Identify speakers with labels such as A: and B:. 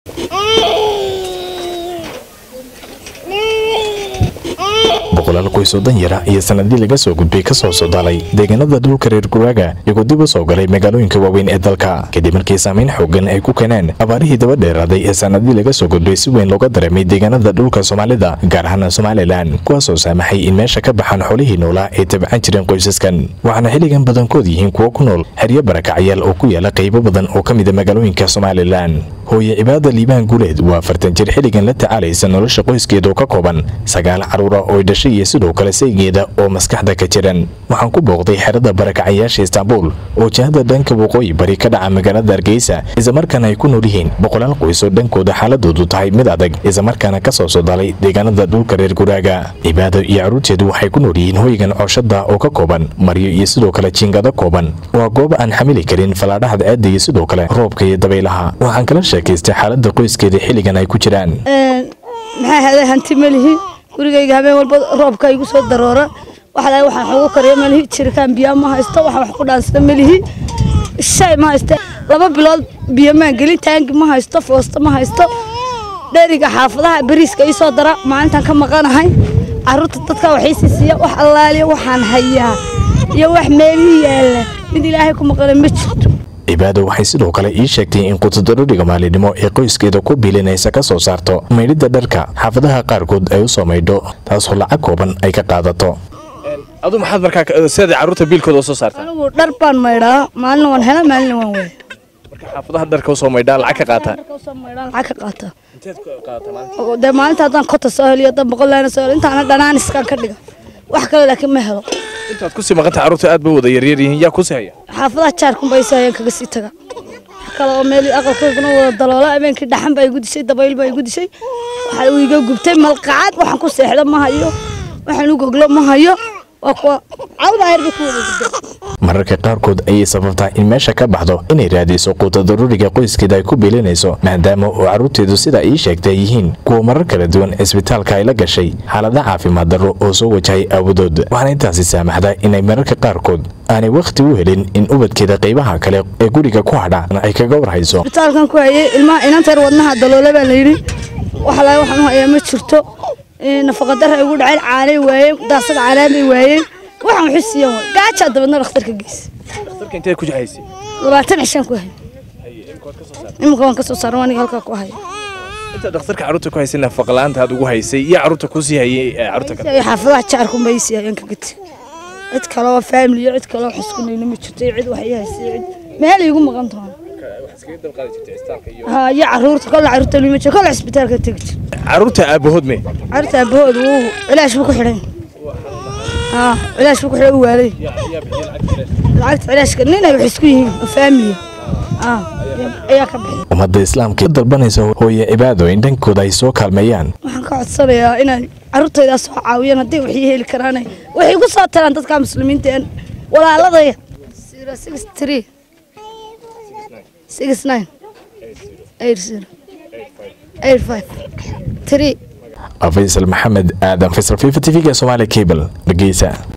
A: boqolaal qoys oo danyara iyo sanadii laga soo gudbay ka soo sodaalay deegaanada dhulka reer guraaga iyagoo dib u soo galay magaalooyinka waaweyn ee dalka kadib markii saamayn xoogan ay ku keeneen abaarihii daba dheeraaday ee sanadii laga soo gudbay si weyn looga dareemay deegaanada dhulka soomaalida gaar ahaan somalilan kuwaasoo saamaxay in meesha ka baxaan xoolihii noolaa ay tabcan jireen qoysaskan waxaana xilligan badankood yihiin kuwo ku nool xeryo barakacyaal oo ku yaala qaybo badan oo ka mida magaalooyinka somalilan hooye cibaada liibaan guuleed waa afartan jir xilligan la tacaalaysa nolosha qoyskeeda oo ka kooban sagaal caruura oo dhashay iyo sidoo kale saygeeda oo maskaxda ka jiran waxaan ku booqday xerada barakacayaasha istaanbul oo jihada dhanka waqooyi bari ka dhaca magaalada hargeysa islamarkaana ay ku nool yihiin boqolaal qoys oo dhankooda xaaladoodu tahay mid adag islamarkaana ka soo sodalay deegaanada dhulka reer guraaga cibaado iyo caruurteedu waxay ku nool yihiin hoygan cooshada oo ka kooban maryo iyo sidoo kale jiingado kooban waa goob aan xamili karin falaadhaha ceedda iyo sidoo kale roobka iyo dabaylaha waxaan kala sheekaystay xaalada qoyskeeda xilligan ay ku jiraan
B: maxaa haday hanti melihi gurigayga habeen walba roobka igu soo daroora waxaa waxaan xogu kariya melihi jirikaan biyaa ma haysto waxaan wax ku dhaansada melihi shay ma haysto laba bilood biyo maan gelin taangi ma haysto foosto ma haysto dheriga xaafadaha bariiska ii soo dara maalintan ka maqanahay caruurta dadka waxiisii siiya wax allaaliya waxaan hayaa iyo wax meelihii yaalla mid ilaahay ku maqana ma jirto
A: cibaado waxay sidoo kale ii sheegtay in qutadarodhiga maalinimo ee qoyskeeda ku biilinaysa ka soo saarto maydhidda dharka xaafadaha qaarkood ay u soo maydho taasoo lacag kooban ay ka qaadato
C: adu maxaad markaa sida carruurta biilkooda soo saartaa
B: anigu dhar baan maydhaa maalina waan hela maalina waan waaya
C: marka xaafadaha dharka usoo maydhaa lacag ka qaataa
B: soo maydhaa lacag ka qaata
C: inteed ku qaadataa maalinta
B: oo dee maalinta haddaan kota soo heliyo haddaan boqol laana soo heliyo intaana dhanaaniskaan ka dhiga wax kale laakiin ma helo
C: intaad kusii maqanta carruurta aad bay wada yaryar yihiin yaa kusii haya
B: xaafadaha jaarkunba isahayeen kaga sii taga wax kale oo meel aqalkooduna wada daloola habeenkii dhaxan baa igu dishay dabayl baa igu dishay waxaa uu iga gubtay malqacad waxaan ku seexdo ma hayo waxaan u goglo ma hayo waa kuwa cawda ayar bay ku wada gubtay
A: mararka qaarkood ayay sababtaa in meesha ka baxdo inay raadiso quutadaruriga qoyskeeda ay ku biilinayso maadaama oo carruurteedu sida ii sheegtay yihiin kuwa marar kala duwan cisbitaalka ay la gashay xaalada caafimaad darro oo soo wajahay aawadood waxaana intaasi saamaxda inay mararka qaarkood aanay wakhti u helin in ubadkeeda qaybaha kale ee guriga ku hadha ay kaga warhayso
B: isbitaalkan ku hayay ilmaha inanteer wadnaha daloola baa la yidhi wax laga waxaan u hayaa ma jirto nafaqadara ay ugu dhaceen caanay waayeen daasad caanaanay waayeen waxaan waxu siiyan waay gaajaa dabadna dhakhtarka geysa
C: dhakhtarka inteed ku jahaysay
B: labaatan cishaan ku hay iminka waan ka soo saaran aniga halkaa ku haya
C: inta dhakhtarka carruurta ku haysay nafaqa la'aanta aad ugu haysay iyo carruurta kusii hayay ee carruurta kale
B: ay xaafadaha jaarkunba ii siiyayeen ka gati cid kale oo family iyo cid kale oo xiskunayna ma jirto iyo cid wax ii haysay cid meel iigu maqan tahay ها يا عرورت كل عرورت اللي مشى كل عسبتال كتجي
C: carruurta aabahood me
B: عرت أبوه وهو علاش بكو حرين ها علاش بكو حرين والي العرت علاش كنينا يحسكوين فاميلي اه يا كبحي
A: ummadda islaamka ka dalbanaysa hooye cibaado in dhankooda ay soo kaalmeeyaan
B: waxaan ka codsanayaa inay carruurtayda soo caawiyaan hadday wax ii heli karaan waxay igu soo taraan dadka muslimiinta een walaaladaya zero six three six nine eight zero eight five three
A: faysal maxamed aadan faysal fifa t v-ga somaali cable dhegeysa